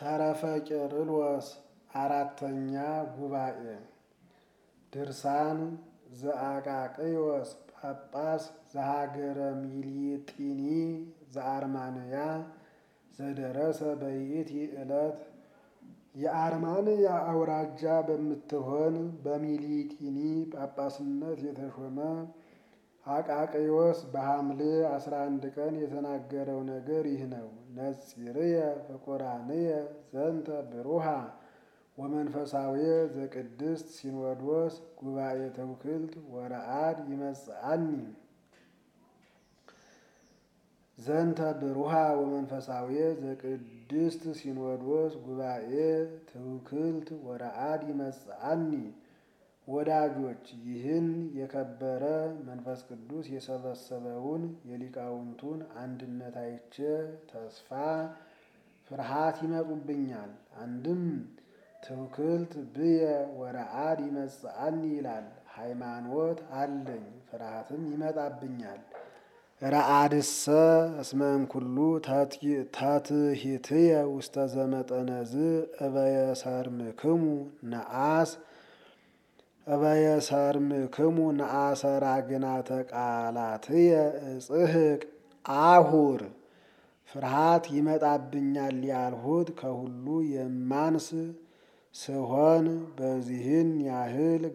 ተረፈ ቄርሎስ አራተኛ ጉባኤ ድርሳን ዘአቃቅዮስ ጳጳስ ዘሀገረ ሚሊጢኒ ዘአርማንያ ዘደረሰ በይእቲ ዕለት የአርማንያ አውራጃ በምትሆን በሚሊጢኒ ጳጳስነት የተሾመ አቃቅዮስ በሐምሌ አስራ አንድ ቀን የተናገረው ነገር ይህ ነው። ነጺርየ ፍቁራንየ ዘንተ ብሩሃ ወመንፈሳዊ ዘቅድስት ሲኖዶስ ጉባኤ ተውክልት ወረአድ ይመጽአኒ ዘንተ ብሩሃ ወመንፈሳዊ ዘቅድስት ሲኖዶስ ጉባኤ ትውክልት ወረአድ ይመጽአኒ። ወዳጆች ይህን የከበረ መንፈስ ቅዱስ የሰበሰበውን የሊቃውንቱን አንድነት አይቼ ተስፋ ፍርሃት ይመጡብኛል። አንድም ትውክልት ብየ ወረአድ ይመጽአኒ ይላል። ሃይማኖት አለኝ ፍርሃትም ይመጣብኛል። ረአድሰ እስመ እምኩሉ ተትሂትየ ውስተ ዘመጠነዝ እበየሰርምክሙ ነአስ እበየሰርምክሙ ነአሰራ ግናተ ቃላትየ እጽሕቅ አሁር ፍርሃት ይመጣብኛል ያልሁት ከሁሉ የማንስ ስሆን በዚህን ያህል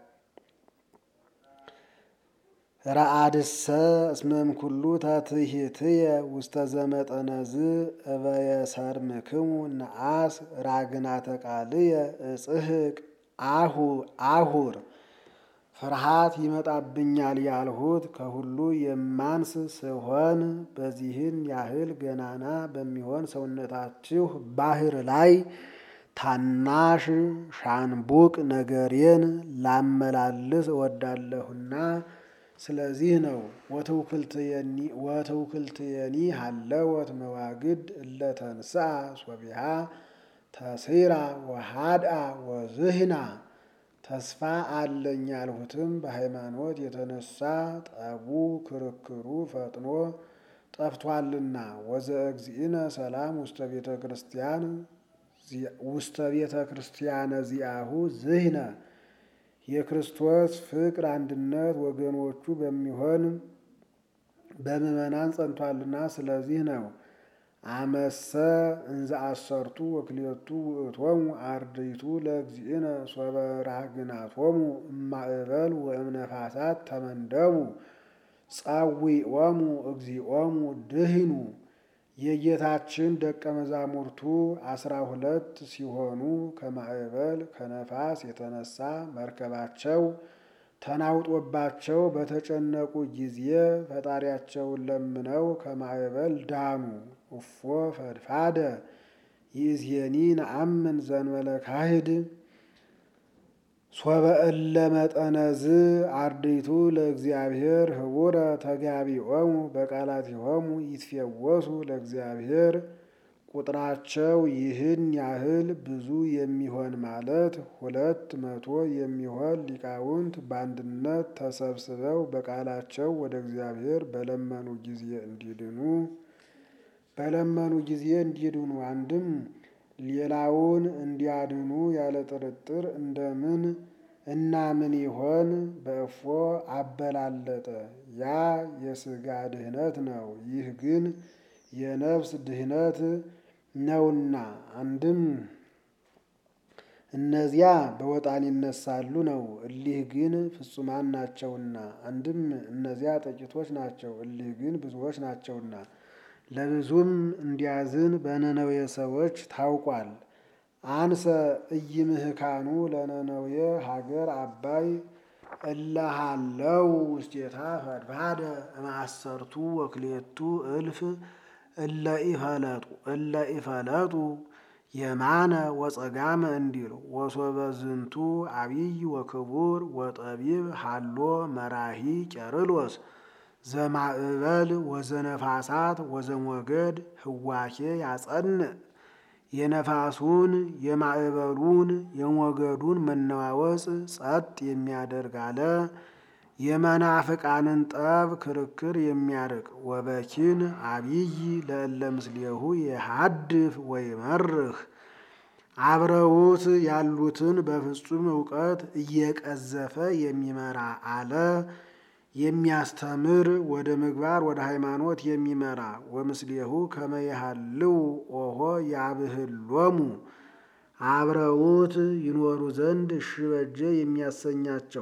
ረአድሰ እስመ እምኩሉ ተትሂትየ ውስተ ዘመጠነዝ እበየሰርምክሙ ነአስ ራግናተ ቃልየ እጽሕቅ አሁር ፍርሃት ይመጣብኛል ያልሁት ከሁሉ የማንስ ስሆን በዚህን ያህል ገናና በሚሆን ሰውነታችሁ ባህር ላይ ታናሽ ሻንቡቅ ነገሬን ላመላልስ እወዳለሁና ስለዚህ ነው። ወትውክልትየኒ ሀለወት መዋግድ እለተንስአ ሶቢሃ ተሲራ ወሃድአ ወዝህና ተስፋ አለኝ ያልሁትም በሃይማኖት የተነሳ ጠቡ ክርክሩ ፈጥኖ ጠፍቷልና። ወዘእግዚእነ ሰላም ውስተ ቤተ ክርስቲያን ውስተ ቤተ ክርስቲያነ ዚአሁ ዝህነ የክርስቶስ ፍቅር አንድነት ወገኖቹ በሚሆን በምዕመናን ጸንቷልና ስለዚህ ነው። አመሰ እንዘ አሰርቱ ወክልኤቱ ውእቶሙ አርድእቱ ለእግዚእነ ሶበ ራግናቶሙ እማእበል ወእምነፋሳት ተመንደቡ ጸዊዖሙ እግዚኦሙ ድህኑ። የጌታችን ደቀ መዛሙርቱ አስራ ሁለት ሲሆኑ ከማዕበል ከነፋስ የተነሳ መርከባቸው ተናውጦባቸው በተጨነቁ ጊዜ ፈጣሪያቸውን ለምነው ከማዕበል ዳኑ። እፎ ፈድፋደ ይእዜኒ ነአምን ዘንበለ ካህድ ሶበ እለ መጠነዝ አርድእቱ ለእግዚአብሔር ህቡረ ተጋቢኦሙ በቃላቲሆሙ ይትፌወሱ ለእግዚአብሔር ቁጥራቸው ይህን ያህል ብዙ የሚሆን ማለት ሁለት መቶ የሚሆን ሊቃውንት በአንድነት ተሰብስበው በቃላቸው ወደ እግዚአብሔር በለመኑ ጊዜ እንዲድኑ በለመኑ ጊዜ እንዲድኑ አንድም ሌላውን እንዲያድኑ ያለ ጥርጥር እንደምን እና ምን ይሆን በእፎ አበላለጠ። ያ የሥጋ ድህነት ነው፣ ይህ ግን የነፍስ ድህነት ነውና። አንድም እነዚያ በወጣን ይነሳሉ ነው፣ እሊህ ግን ፍጹማን ናቸውና። አንድም እነዚያ ጥቂቶች ናቸው፣ እሊህ ግን ብዙዎች ናቸውና። ለብዙም እንዲያዝን በነነዌ ሰዎች ታውቋል። አንሰ ኢይምህካኑ ለነነዌ ሀገር አባይ እለሃለው ውስቴታ ፈድፋደ እምአሰርቱ ወክልኤቱ እልፍ እለ ኢፈለጡ እለ ኢፈለጡ የማነ ወጸጋመ እንዲል ወሶበ ዝንቱ አብይ ወክቡር ወጠቢብ ሃሎ መራሂ ቄርሎስ ዘማእበል ወዘነፋሳት ወዘሞገድ ህዋኬ ያጸንዕ የነፋሱን የማዕበሉን የሞገዱን መነዋወጽ ጸጥ የሚያደርግ አለ። የመናፍቃንን ጠብ ክርክር የሚያርቅ ወበኪን አብይ ለእለ ምስሌሁ የሃድፍ ወይመርህ አብረውት ያሉትን በፍጹም እውቀት እየቀዘፈ የሚመራ አለ የሚያስተምር ወደ ምግባር ወደ ሃይማኖት የሚመራ ወምስሌሁ ከመያሃልው ኦሆ ያብህሎሙ አብረውት ይኖሩ ዘንድ እሺ በጀ የሚያሰኛቸው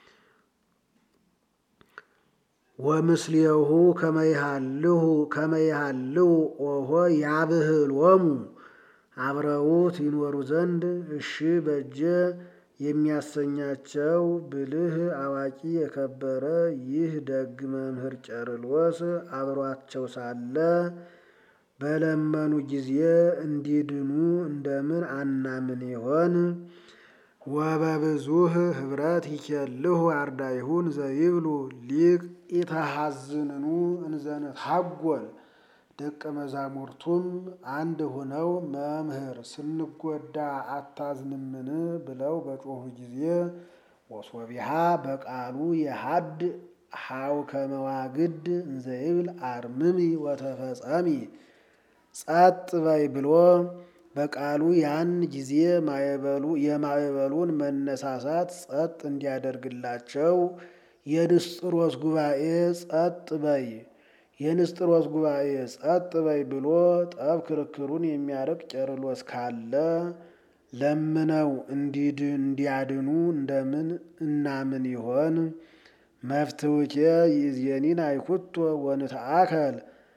ወምስሌሁ ከመይሃልሁ ከመይሃልው ኦሆ ያብህሎሙ አብረውት ይኖሩ ዘንድ እሺ በጀ የሚያሰኛቸው ብልህ አዋቂ የከበረ ይህ ደግ መምህር ቄርሎስ አብሯቸው ሳለ በለመኑ ጊዜ እንዲድኑ እንደምን አናምን ይሆን? ወበብዙህ ህብረት ይኬልሁ አርዳይሁን ዘይብሉ ሊቅ ኢተሐዝንኑ እንዘንትሐጐል ደቀ መዛሙርቱም አንድ ሆነው መምህር ስንጎዳ አታዝንምን ብለው በጮኹ ጊዜ ወሶቢሃ በቃሉ የሀድ ሀው ከመዋግድ እንዘይብል አርምሚ ወተፈጸሚ ጸጥ በይ ብሎ በቃሉ ያን ጊዜ ማዕበሉ የማዕበሉን መነሳሳት ጸጥ እንዲያደርግላቸው የንስጥሮስ ጉባኤ ጸጥ በይ የንስጥሮስ ጉባኤ ጸጥ በይ ብሎ ጠብ ክርክሩን የሚያርቅ ቄርሎስ ካለ ለምነው እንዲያድኑ እንደምን እናምን ይሆን? መፍትውኬ ይእዜኒን አይኩቶ ወንትአከል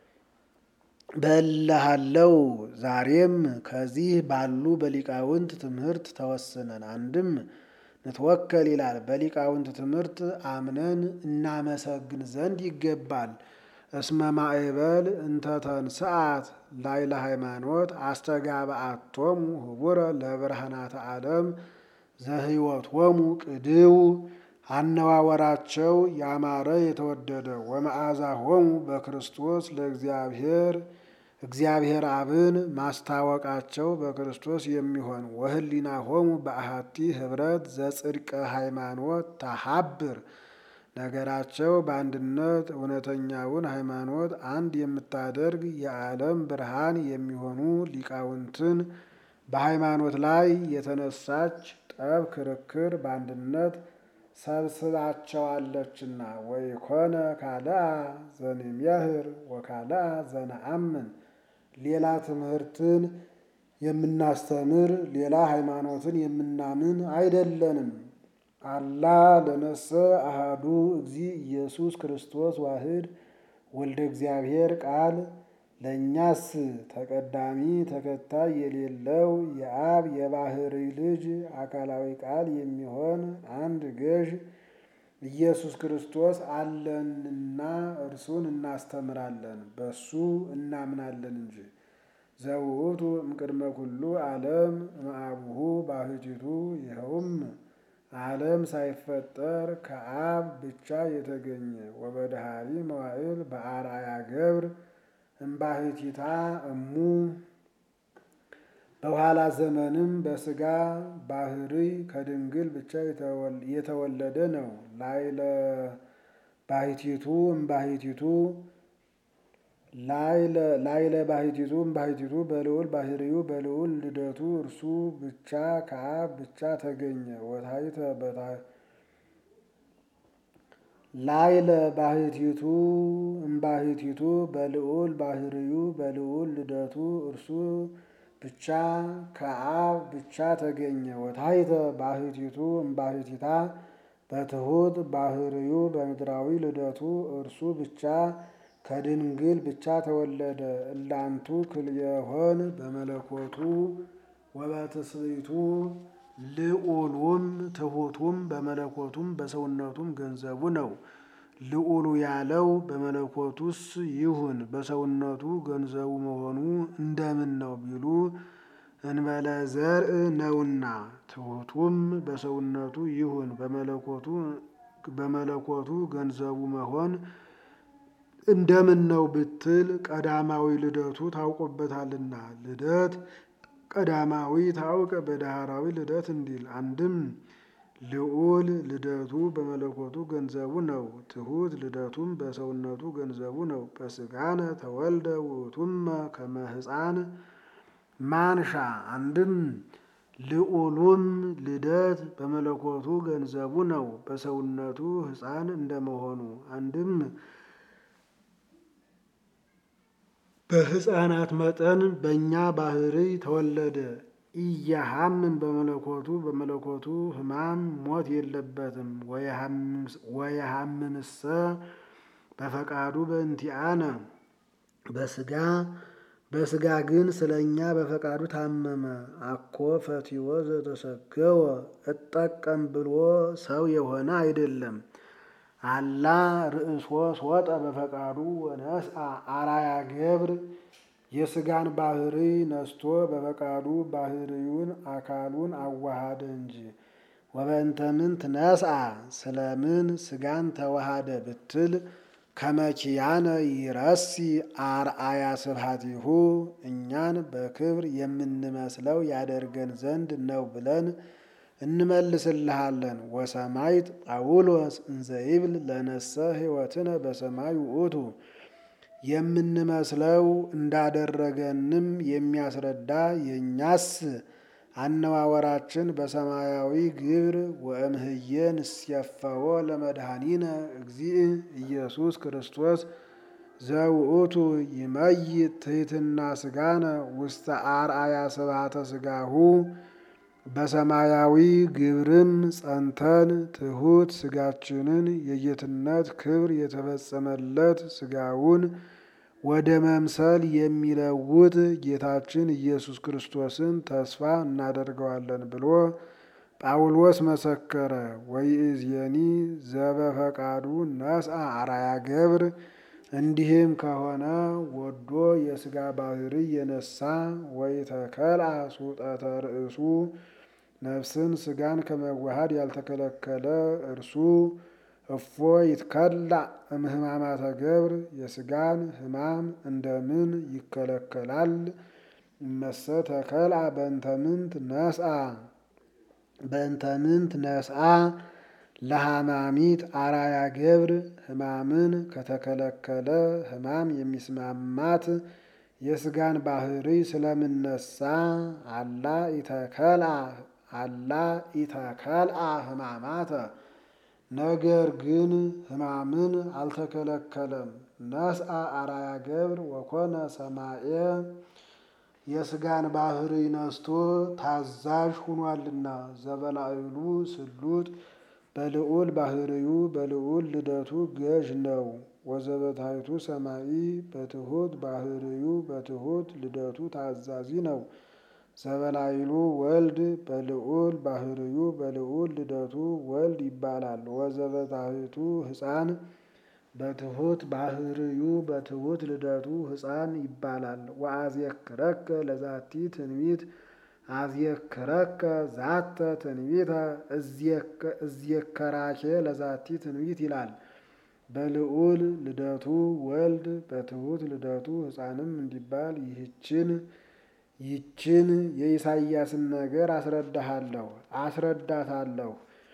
በልሃለው ዛሬም ከዚህ ባሉ በሊቃውንት ትምህርት ተወስነን አንድም ንትወከል ይላል። በሊቃውንት ትምህርት አምነን እናመሰግን ዘንድ ይገባል። እስመ ማዕበል እንተተንስአት ላይለ ሃይማኖት አስተጋብአቶሙ ህቡረ ለብርሃናተ ዓለም ዘህይወቶሙ ቅድው አነዋወራቸው ያማረ የተወደደ ወመዓዛሆሙ በክርስቶስ ለእግዚአብሔር እግዚአብሔር አብን ማስታወቃቸው በክርስቶስ የሚሆን ወህሊናሆሙ በአሐቲ ህብረት ዘጽድቀ ሃይማኖት ተሃብር ነገራቸው በአንድነት እውነተኛውን ሃይማኖት አንድ የምታደርግ የዓለም ብርሃን የሚሆኑ ሊቃውንትን በሃይማኖት ላይ የተነሳች ጠብ ክርክር በአንድነት ሰብስባቸዋለችና ወይኮነ ካልአ ዘንሜህር ወካልአ ዘነአምን ሌላ ትምህርትን የምናስተምር ሌላ ሃይማኖትን የምናምን አይደለንም። አላ ለነሰ አሃዱ እግዚ ኢየሱስ ክርስቶስ ዋህድ ወልደ እግዚአብሔር ቃል ለእኛስ ተቀዳሚ ተከታይ የሌለው የአብ የባህሪ ልጅ አካላዊ ቃል የሚሆን አንድ ገዥ ኢየሱስ ክርስቶስ አለንና እርሱን እናስተምራለን፣ በሱ እናምናለን እንጂ። ዘውእቱ እምቅድመ ኩሉ ዓለም እምአቡሁ ባህቲቱ ይኸውም ዓለም ሳይፈጠር ከአብ ብቻ የተገኘ ወበድሃሪ መዋዕል በአርአያ ገብር እምባህቲታ እሙ በኋላ ዘመንም በስጋ ባህሪ ከድንግል ብቻ የተወለደ ነው። ላይለ ባህቲቱ እምባህቲቱ ላይለ ባህቲቱ እምባህቲቱ በልዑል ባህሪው በልዑል ልደቱ እርሱ ብቻ ከአብ ብቻ ተገኘ። ወታይተ ላይለ ባህቲቱ እምባህቲቱ በልዑል ባህሪው በልዑል ልደቱ እርሱ ብቻ ከአብ ብቻ ተገኘ። ወታይተ ባህቲቱ እምባህቲታ በትሑት ባህሪው በምድራዊ ልደቱ እርሱ ብቻ ከድንግል ብቻ ተወለደ። እላንቱ ክልኤሆን በመለኮቱ ወበትስብእቱ ልዑሉም ትሑቱም በመለኮቱም በሰውነቱም ገንዘቡ ነው። ልዑሉ ያለው በመለኮቱስ ይሁን በሰውነቱ ገንዘቡ መሆኑ እንደምን ነው ቢሉ እንበለ ዘርእ ነውና። ትሑቱም በሰውነቱ ይሁን በመለኮቱ በመለኮቱ ገንዘቡ መሆን እንደምን ነው ብትል ቀዳማዊ ልደቱ ታውቆበታልና። ልደት ቀዳማዊ ታውቅ በዳህራዊ ልደት እንዲል አንድም ልዑል ልደቱ በመለኮቱ ገንዘቡ ነው። ትሑት ልደቱም በሰውነቱ ገንዘቡ ነው። በስጋነ ተወልደ ውእቱመ ከመ ሕፃን ማንሻ አንድም ልዑሉም ልደት በመለኮቱ ገንዘቡ ነው፣ በሰውነቱ ሕፃን እንደመሆኑ አንድም በሕፃናት መጠን በእኛ ባህሪ ተወለደ። ኢያሃምን በመለኮቱ በመለኮቱ ሕማም ሞት የለበትም። ወየሃምንሰ በፈቃዱ በእንቲአነ በስጋ በስጋ ግን ስለ እኛ በፈቃዱ ታመመ። አኮ ፈቲወ ዘተሰገወ እጠቀም ብሎ ሰው የሆነ አይደለም። አላ ርእሶ ሶጠ በፈቃዱ ወነስአ አራያ ገብር የስጋን ባህሪ ነስቶ በፈቃዱ ባህሪውን አካሉን አዋሃደ እንጂ። ወበእንተ ምንት ነስአ ስለምን ስጋን ተዋሃደ ብትል ከመኪያነ ይረሲ አርአያ ስብሐቲሁ እኛን በክብር የምንመስለው ያደርገን ዘንድ ነው ብለን እንመልስልሃለን። ወሰማይት ጳውሎስ እንዘይብል ለነሰ ሕይወትነ በሰማይ ውእቱ የምንመስለው እንዳደረገንም የሚያስረዳ የእኛስ አነዋወራችን በሰማያዊ ግብር ወእምህየ ንስየፈዎ ለመድኃኒነ እግዚእ ኢየሱስ ክርስቶስ ዘውእቱ ይመይት ትሕትና ስጋነ ውስተ አርአያ ስብሐተ ስጋሁ በሰማያዊ ግብርም ጸንተን ትሑት ስጋችንን የጌትነት ክብር የተፈጸመለት ስጋውን ወደ መምሰል የሚለውጥ ጌታችን ኢየሱስ ክርስቶስን ተስፋ እናደርገዋለን ብሎ ጳውሎስ መሰከረ። ወይእዜኒ ዘበፈቃዱ ነስአ አርአያ ገብር እንዲህም ከሆነ ወዶ የስጋ ባህሪ የነሳ ወይተከልአ ሱጠተ ርእሱ ነፍስን ስጋን ከመዋሃድ ያልተከለከለ እርሱ እፎ ይትከላእ እምህማማተ ገብር የስጋን ሕማም እንደምን ይከለከላል? እመሰ ተከልአ በእንተ ምንት ነስአ በእንተ ምንት ነስአ ለሐማሚት አራያ ገብር ሕማምን ከተከለከለ ሕማም የሚስማማት የስጋን ባህሪ ስለምነሳ አላ ኢተከልአ አላ ኢተከልአ ሕማማተ ነገር ግን ሕማምን አልተከለከለም። ነስአ አራያ ገብር ወኮነ ሰማየ የስጋን ባህሪ ነስቶ ታዛዥ ሁኗልና ዘበላዕሉ ስሉጥ በልዑል ባህሪዩ በልዑል ልደቱ ገዥ ነው። ወዘበታይቱ ሰማይ በትሑት ባህሪዩ በትሑት ልደቱ ታዛዚ ነው። ዘበላይሉ ወልድ በልዑል ባህርዩ በልዑል ልደቱ ወልድ ይባላል። ወዘበታሕቱ ሕፃን በትሑት ባህርዩ በትሑት ልደቱ ሕፃን ይባላል። ወአዝየክረከ ለዛቲ ትንቢት አዝየክረከ ዛተ ትንቢተ እዝየከራኬ ለዛቲ ትንቢት ይላል። በልዑል ልደቱ ወልድ በትሑት ልደቱ ሕፃንም እንዲባል ይህችን ይችን የኢሳይያስን ነገር አስረዳሃለሁ አስረዳታለሁ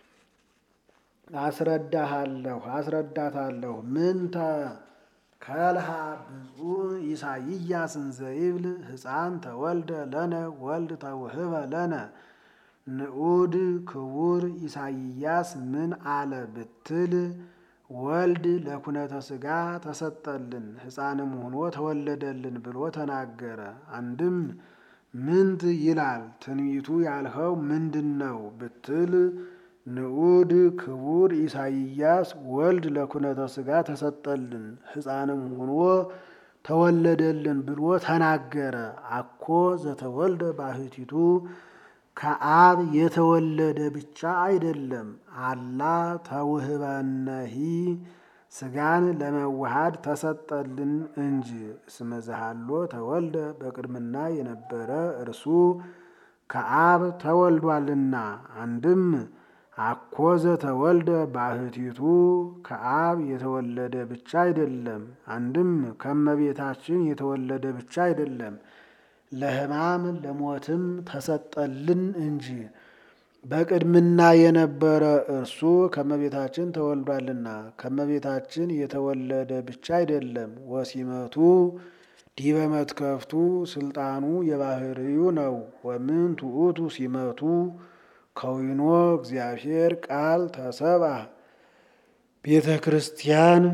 አስረዳሃለሁ አስረዳታለሁ ምንተ ከልሃ ብፁዕ ኢሳይያስ እንዘይብል ሕፃን ተወልደ ለነ ወልድ ተውህበ ለነ ንዑድ ክቡር ኢሳይያስ ምን አለ ብትል ወልድ ለኩነተ ሥጋ ተሰጠልን ሕፃንም ሆኖ ተወለደልን ብሎ ተናገረ። አንድም ምንት ይላል ትንቢቱ ያልኸው ምንድን ነው ብትል ንዑድ ክቡር ኢሳይያስ ወልድ ለኩነተ ሥጋ ተሰጠልን ሕፃንም ሆኖ ተወለደልን ብሎ ተናገረ። አኮ ዘተወልደ ባሕቲቱ ከአብ የተወለደ ብቻ አይደለም። አላ ተውህበነሂ ሥጋን ለመዋሃድ ተሰጠልን እንጂ። እስመ ዘሃሎ ተወልደ በቅድምና የነበረ እርሱ ከአብ ተወልዷልና። አንድም አኮ ዘተወልደ ባሕቲቱ ከአብ የተወለደ ብቻ አይደለም። አንድም ከመቤታችን የተወለደ ብቻ አይደለም ለሕማም ለሞትም ተሰጠልን እንጂ። በቅድምና የነበረ እርሱ ከመቤታችን ተወልዷልና ከመቤታችን የተወለደ ብቻ አይደለም። ወሲመቱ ዲበ መትከፍቱ ስልጣኑ የባህርዩ ነው። ወምንቱ ውእቱ ሲመቱ ከዊኖ እግዚአብሔር ቃል ተሰብአ ቤተ ክርስቲያን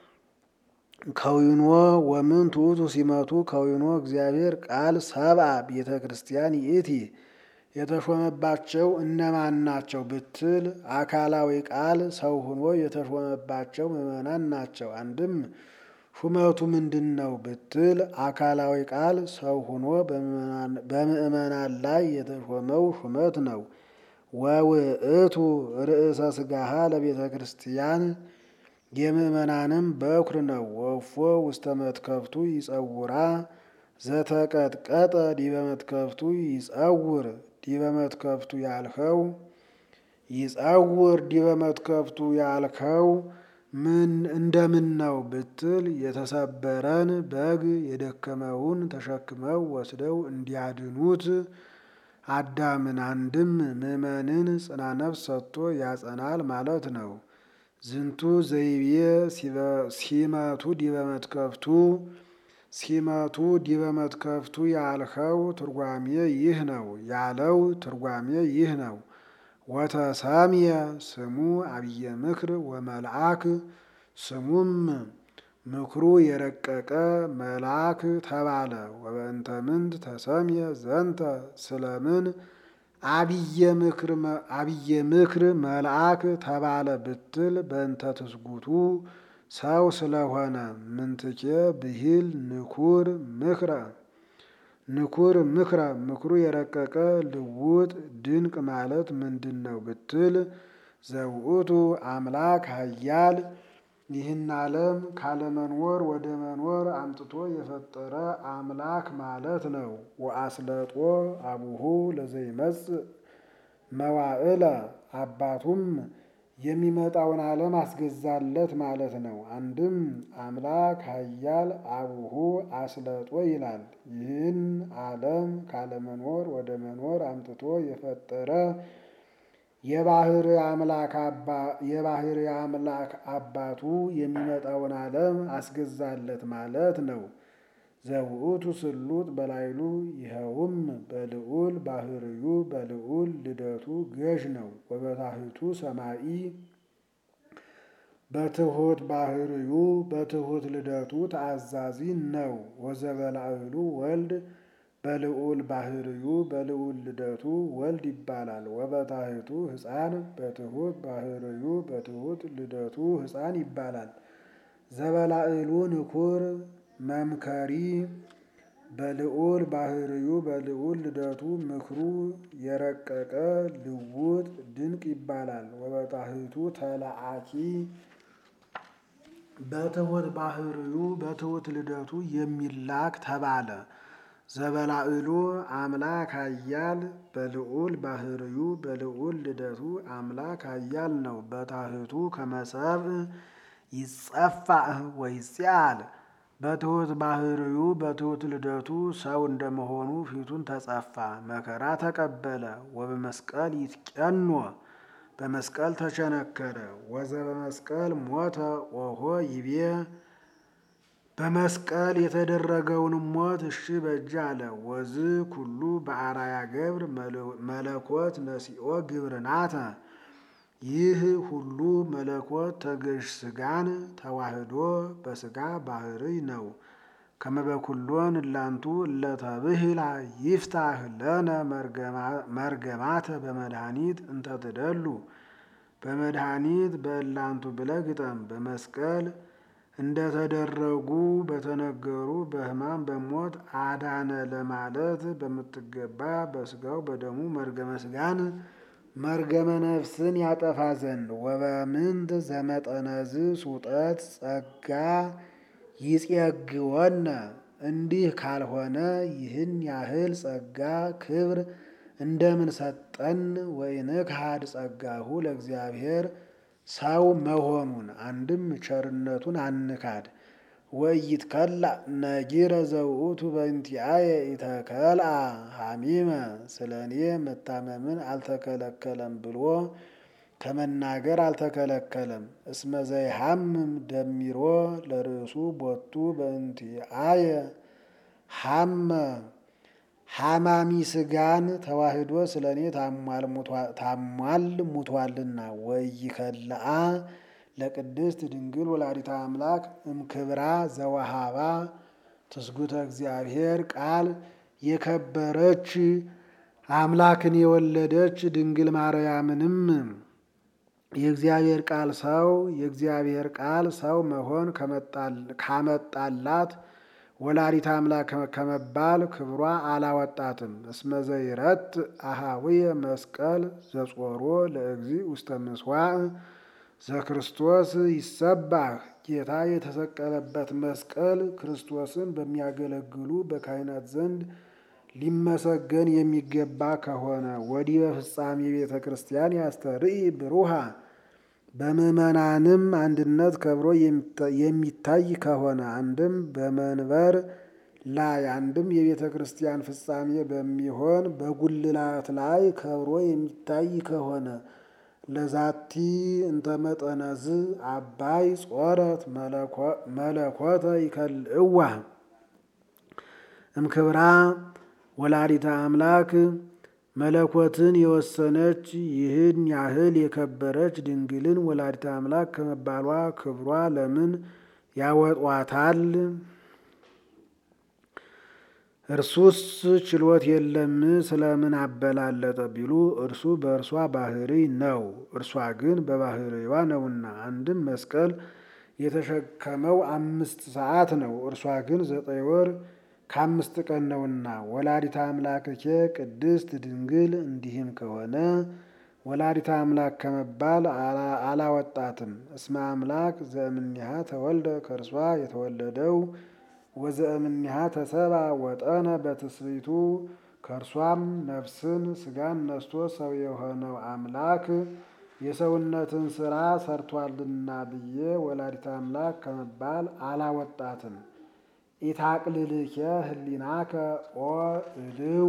ከዊኖ ወምንቱ ውእቱ ሲመቱ ከዊኖ እግዚአብሔር ቃል ሰብአ ቤተ ክርስቲያን ይእቲ የተሾመባቸው እነማን ናቸው ብትል፣ አካላዊ ቃል ሰው ሆኖ የተሾመባቸው ምዕመናን ናቸው። አንድም ሹመቱ ምንድን ነው ብትል፣ አካላዊ ቃል ሰው ሆኖ በምዕመናን ላይ የተሾመው ሹመት ነው። ወውእቱ ርእሰ ሥጋሃ ለቤተ ክርስቲያን የምዕመናንም በኩር ነው። ወፎ ውስተ መትከፍቱ ይጸውራ ዘተቀጥቀጠ ዲበ መትከፍቱ ይጸውር ዲበ መትከፍቱ ያልኸው ይጸውር ዲበ መትከፍቱ ያልኸው ምን እንደምን ነው ብትል የተሰበረን በግ የደከመውን ተሸክመው ወስደው እንዲያድኑት አዳምን አንድም ምዕመንን ጽና ነፍስ ሰጥቶ ያጸናል ማለት ነው። ዝንቱ ዘይቤ ሲመቱ ዲበ መትከፍቱ ሲመቱ ዲበ መትከፍቱ ያልኸው ትርጓሜ ይህ ነው ያለው ትርጓሜ ይህ ነው። ወተሰምየ ስሙ አብየ ምክር ወመልአክ ስሙም ምክሩ የረቀቀ መልአክ ተባለ። ወበእንተ ምንት ተሰምየ ዘንተ ስለምን አብየ ምክር መልአክ ተባለ ብትል በእንተ ትስጉቱ ሰው ስለሆነ ምንትኬ ብሂል ንኩር ምክረ ንኩር ምክረ ምክሩ የረቀቀ ልውጥ ድንቅ ማለት ምንድን ነው ብትል ዘውእቱ አምላክ ኃያል ይህን ዓለም ካለመኖር ወደ መኖር አምጥቶ የፈጠረ አምላክ ማለት ነው። ወአስለጦ አቡሁ ለዘይመጽእ መዋዕለ አባቱም የሚመጣውን ዓለም አስገዛለት ማለት ነው። አንድም አምላክ ኃያል አቡሁ አስለጦ ይላል። ይህን ዓለም ካለመኖር ወደ መኖር አምጥቶ የፈጠረ የባህር አምላክ አባቱ የሚመጣውን ዓለም አስገዛለት ማለት ነው። ዘውእቱ ስሉጥ በላይሉ ይኸውም በልዑል ባህርዩ በልዑል ልደቱ ገዥ ነው። ወበታሕቱ ሰማኢ በትሑት ባህርዩ በትሑት ልደቱ ተአዛዚ ነው። ወዘበላዕሉ ወልድ በልዑል ባህርዩ በልዑል ልደቱ ወልድ ይባላል። ወበታሕቱ ሕፃን በትሑት ባህርዩ በትሑት ልደቱ ሕፃን ይባላል። ዘበላዕሉ ንኩር መምከሪ በልዑል ባህርዩ በልዑል ልደቱ ምክሩ የረቀቀ ልውጥ ድንቅ ይባላል። ወበታሕቱ ተላአኪ በትሑት ባህርዩ በትሑት ልደቱ የሚላክ ተባለ። ዘበላዕሉ አምላክ ኃያል በልዑል ባህርዩ በልዑል ልደቱ አምላክ ኃያል ነው። በታሕቱ ከመሰብእ ይጸፋእ ወይጽአል በትሑት ባህርዩ በትሑት ልደቱ ሰው እንደመሆኑ ፊቱን ተጸፋ፣ መከራ ተቀበለ። ወበመስቀል ይትቀኖ በመስቀል ተቸነከረ። ወዘበመስቀል ሞተ ኦሆ ይቤ በመስቀል የተደረገውን ሞት እሺ በእጅ አለ። ወዝ ኩሉ በአራያ ገብር መለኮት ነሲኦ ግብርናተ ይህ ሁሉ መለኮት ተገዥ ስጋን ተዋህዶ በስጋ ባህርይ ነው። ከመበኩሎን እላንቱ እለተብህላ ይፍታህ ለነ መርገማተ በመድኃኒት እንተትደሉ በመድኃኒት በእላንቱ ብለህ ግጠም። በመስቀል እንደተደረጉ በተነገሩ በሕማም በሞት አዳነ ለማለት በምትገባ በስጋው በደሙ መርገመ ስጋን መርገመ ነፍስን ያጠፋ ዘንድ ወበምንት ዘመጠነዝ ሱጠት ጸጋ ይጼግወነ እንዲህ ካልሆነ ይህን ያህል ጸጋ ክብር እንደምን ሰጠን? ወይንክሐድ ጸጋሁ ለእግዚአብሔር ሰው መሆኑን አንድም ቸርነቱን አንካድ። ወኢይትከላ ነጊረ ዘውእቱ በእንቲአየ ኢተከልአ ሐሚመ ስለ እኔ መታመምን አልተከለከለም ብሎ ከመናገር አልተከለከለም። እስመ ዘይሐምም ደሚሮ ለርእሱ ቦቱ በእንቲአየ ሐመ ሐማሚ ስጋን ተዋህዶ ስለ እኔ ታሟል ሙቷልና ወይከለአ ለቅድስት ድንግል ወላዲተ አምላክ እምክብራ ዘወሃባ ትስጉተ እግዚአብሔር ቃል የከበረች አምላክን የወለደች ድንግል ማርያምንም የእግዚአብሔር ቃል ሰው የእግዚአብሔር ቃል ሰው መሆን ካመጣላት ወላዲተ አምላክ ከመባል ክብሯ አላወጣትም። እስመ ዘይረት አሃዊየ መስቀል ዘጾሮ ለእግዚ ውስተ ምስዋዕ ዘክርስቶስ ይሰባህ ጌታ የተሰቀለበት መስቀል ክርስቶስን በሚያገለግሉ በካህናት ዘንድ ሊመሰገን የሚገባ ከሆነ ወዲህ በፍጻሜ ቤተ ክርስቲያን ያስተርኢ ብሩሃ በምዕመናንም አንድነት ከብሮ የሚታይ ከሆነ አንድም በመንበር ላይ አንድም የቤተ ክርስቲያን ፍጻሜ በሚሆን በጉልላት ላይ ከብሮ የሚታይ ከሆነ ለዛቲ እንተ መጠነዝ አባይ ጾረት መለኮተ ይከልእዋ እምክብራ ወላዲተ አምላክ መለኮትን የወሰነች ይህን ያህል የከበረች ድንግልን ወላዲተ አምላክ ከመባሏ ክብሯ ለምን ያወጧታል? እርሱስ ችሎት የለም ስለምን አበላለጠ ቢሉ እርሱ በእርሷ ባህሪ ነው፣ እርሷ ግን በባህሪዋ ነውና። አንድም መስቀል የተሸከመው አምስት ሰዓት ነው፣ እርሷ ግን ዘጠኝ ወር ከአምስት ቀን ነውና። ወላዲተ አምላክኬ ቅድስት ድንግል እንዲህም ከሆነ ወላዲተ አምላክ ከመባል አላወጣትም። እስመ አምላክ ዘእምኒሃ ተወልደ ከእርሷ የተወለደው ወዘእምኒሃ ተሰባ ወጠነ በትስብእቱ ከእርሷም ነፍስን ስጋን ነስቶ ሰው የሆነው አምላክ የሰውነትን ስራ ሰርቷልና ብዬ ወላዲተ አምላክ ከመባል አላወጣትም። ኢታቅልልኬ ህሊናከ ኦ እልው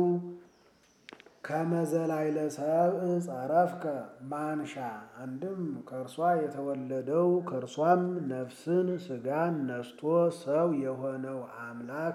ከመዘላይለ ሰብእ ጸረፍከ ማንሻ። አንድም ከእርሷ የተወለደው ከእርሷም ነፍስን ስጋን ነስቶ ሰው የሆነው አምላክ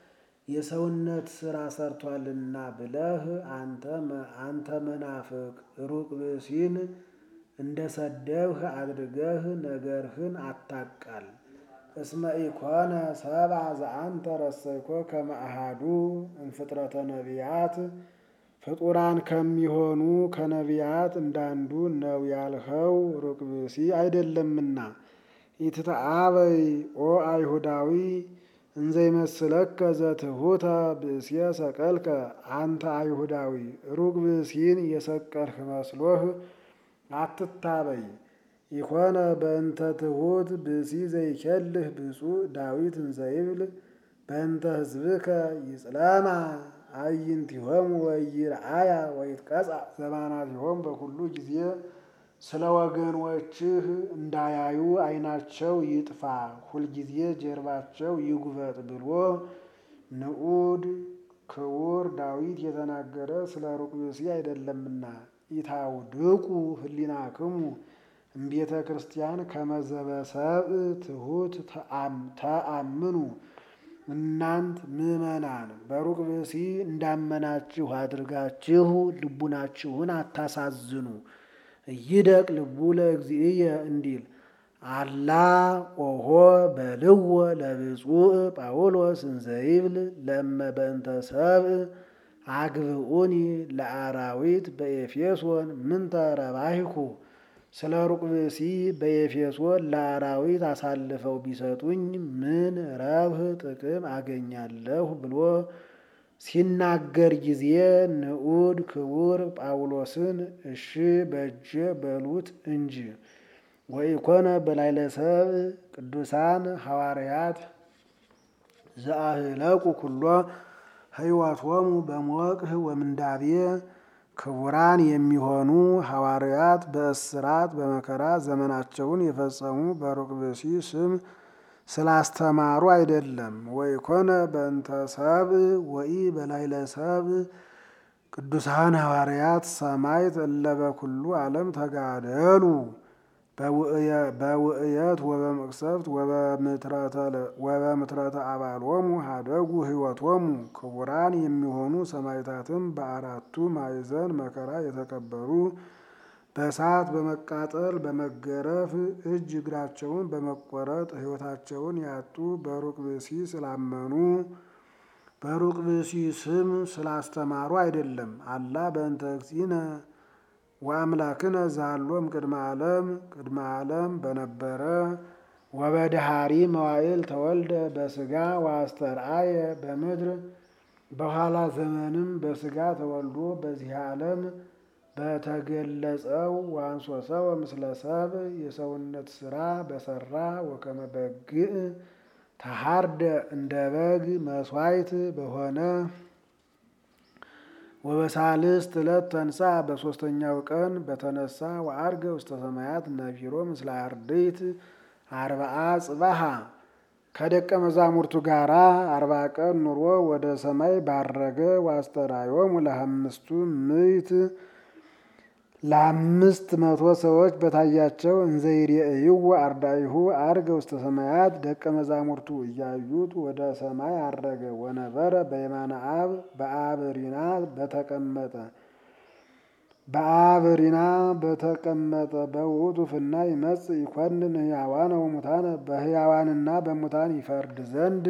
የሰውነት ስራ ሰርቷልና ብለህ አንተ መናፍቅ ሩቅ ብእሲን እንደ ሰደብህ አድርገህ ነገርህን አታቃል። እስመ ኢኮነ ሰብአ ዘአንተ ረሰይኮ ከመ አሐዱ እምፍጥረተ ነቢያት ፍጡራን ከሚሆኑ ከነቢያት እንዳንዱ ነው ያልኸው ሩቅ ብእሲ አይደለምና። ኢትተአበይ ኦ አይሁዳዊ እንዘ ይመስለከ ዘትሑተ ብእስየ ሰቀልከ። አንተ አይሁዳዊ ሩቅ ብእሲን የሰቀልህ መስሎህ አትታበይ። ኢኮነ በእንተ ትሑት ብእሲ ዘይኬልህ ብፁዕ ዳዊት እንዘይብል በእንተ ሕዝብከ ይጽለማ አዕይንቲሆሙ ወይርአያ ወይትቀጽዓ ዘባናቲሆሙ በኩሉ ጊዜ ስለ ወገኖችህ እንዳያዩ ዓይናቸው ይጥፋ ሁልጊዜ ጀርባቸው ይጉበጥ ብሎ ንዑድ ክቡር ዳዊት የተናገረ ስለ ሩቅ ብእሲ አይደለምና። ኢታውድቁ ህሊናክሙ እምቤተ ክርስቲያን ከመዘበሰብእ ትሑት ተአምኑ። እናንት ምዕመናን በሩቅ ብእሲ እንዳመናችሁ አድርጋችሁ ልቡናችሁን አታሳዝኑ። እይደቅ ልቡ ለእግዚእየ እንዲል አላ ኦሆ በልዎ ለብፁዕ ጳውሎስ እንዘይብል ለእመ በእንተ ሰብእ አግብኡኒ ለአራዊት በኤፌሶን ምንተ ረባይኩ ስለ ሩቅ ብእሲ በኤፌሶን ለአራዊት አሳልፈው ቢሰጡኝ ምን ረብህ ጥቅም አገኛለሁ ብሎ ሲናገር ጊዜ ንዑድ ክቡር ጳውሎስን እሺ በእጀ በሉት እንጂ ወኢኮነ በላዕለ ሰብእ ቅዱሳን ሐዋርያት ዘአህለቁ ኩሎ ሕይወቶሙ በሞቅህ ወምንዳቤ ክቡራን የሚሆኑ ሐዋርያት በእስራት በመከራ ዘመናቸውን የፈጸሙ በሩቅ ብእሲ ስም ስላስተማሩ አይደለም። ወኢኮነ በእንተ ሰብእ ወኢ በላዕለ ሰብእ ቅዱሳን ሐዋርያት ሰማዕት እለ በኩሉ ዓለም ተጋደሉ በውእየት ወበመቅሰፍት ወበምትረተ አባሎሙ ሀደጉ ሕይወቶሙ ክቡራን የሚሆኑ ሰማዕታትም በአራቱ ማዕዘን መከራ የተቀበሉ በእሳት በመቃጠል በመገረፍ እጅ እግራቸውን በመቆረጥ ሕይወታቸውን ያጡ በሩቅ ብእሲ ስላመኑ በሩቅ ብእሲ ስም ስላስተማሩ አይደለም። አላ በእንተ እግዚእነ ወአምላክነ ዛሎም ቅድመ ዓለም ቅድመ ዓለም በነበረ ወበድሃሪ መዋዕል ተወልደ በስጋ ወአስተርአየ በምድር በኋላ ዘመንም በስጋ ተወልዶ በዚህ ዓለም በተገለጸው ዋንሶ ሰው ምስለ ሰብ የሰውነት ስራ በሰራ ወከመ በግዕ ተሃርደ እንደ በግ መስዋዕት በሆነ ወበሳልስት ዕለት ተንሳ በሦስተኛው ቀን በተነሳ ወዐርገ ውስተ ሰማያት ነቢሮ ምስለ አርድእት አርብዓ ጽባሃ ከደቀ መዛሙርቱ ጋራ አርባ ቀን ኑሮ ወደ ሰማይ ባረገ ወአስተርአዮሙ ለአምስቱ ምዕት ለአምስት መቶ ሰዎች በታያቸው እንዘ ይሬእይዎ አርዳኢሁ ዐርገ ውስተ ሰማያት ደቀ መዛሙርቱ እያዩት ወደ ሰማይ አረገ። ወነበረ በየማነ አብ በአብ ሪና በተቀመጠ በአብ ሪና በተቀመጠ በውእቱ ፍና ይመጽእ ይኰንን ሕያዋነ ወሙታነ በሕያዋንና በሙታን ይፈርድ ዘንድ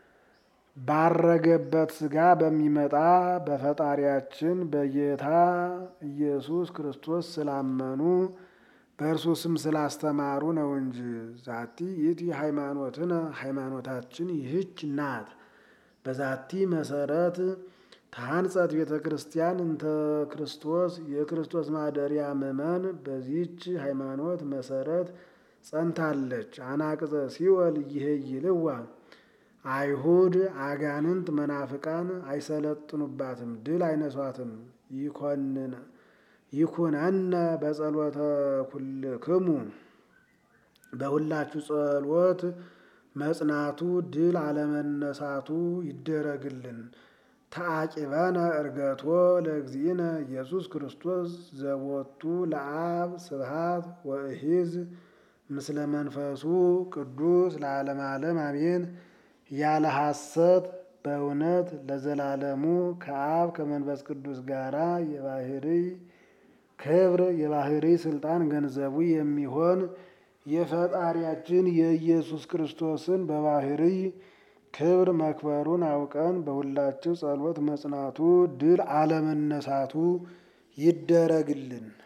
ባረገበት ሥጋ በሚመጣ በፈጣሪያችን በጌታ ኢየሱስ ክርስቶስ ስላመኑ በእርሱ ስም ስላስተማሩ ነው እንጂ። ዛቲ ይእቲ ሃይማኖትነ ሃይማኖታችን ይህች ናት። በዛቲ መሰረት ታንጸት ቤተ ክርስቲያን እንተ ክርስቶስ የክርስቶስ ማደሪያ ምእመን በዚህች ሃይማኖት መሰረት ጸንታለች። አናቅጸ ሲኦል ይሄይልዋ አይሁድ አጋንንት መናፍቃን አይሰለጥኑባትም፣ ድል አይነሷትም። ይኩነነ በጸሎተ ኩልክሙ በሁላችሁ ጸሎት መጽናቱ ድል አለመነሳቱ ይደረግልን። ተአቂበነ እርገቶ ለእግዚእነ ኢየሱስ ክርስቶስ ዘቦቱ ለአብ ስብሃት ወእሂዝ ምስለ መንፈሱ ቅዱስ ለዓለም ዓለም አሜን። ያለ ሐሰት በእውነት ለዘላለሙ ከአብ ከመንፈስ ቅዱስ ጋራ የባህርይ ክብር የባህርይ ስልጣን ገንዘቡ የሚሆን የፈጣሪያችን የኢየሱስ ክርስቶስን በባህርይ ክብር መክበሩን አውቀን በሁላችሁ ጸሎት መጽናቱ ድል አለመነሳቱ ይደረግልን።